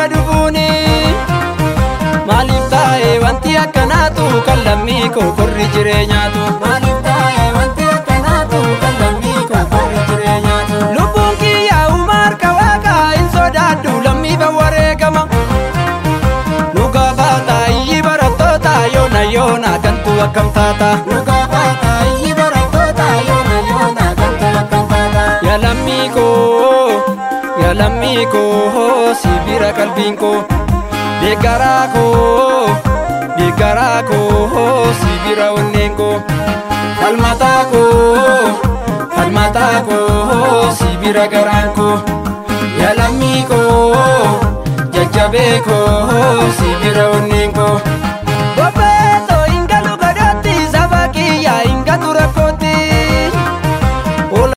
dhufuuni maaliif taa'e wanti akkanaatu kan lammii koo korri jireenyaatu maaliif taa'e wanti akkanaatu kan lammii koo korri jireenyaatu lubbuun kiyyaa uumaa harka waaqaa hin sodaadhu lammiifa wareegama nu gaafata iyyi barattoota yoona yoona kantu akkam taata nu gaafata iyyi barattoota yoona yoona kantu akkam taata yaa lammii koo yaa lammii koo si bira qalbiin koo deeggaraa koo deeggaraa koo si bira onneen koo falmataa koo falmataa koo si bira garaan koo yaa lammii koo jajjabee koo si bira onneen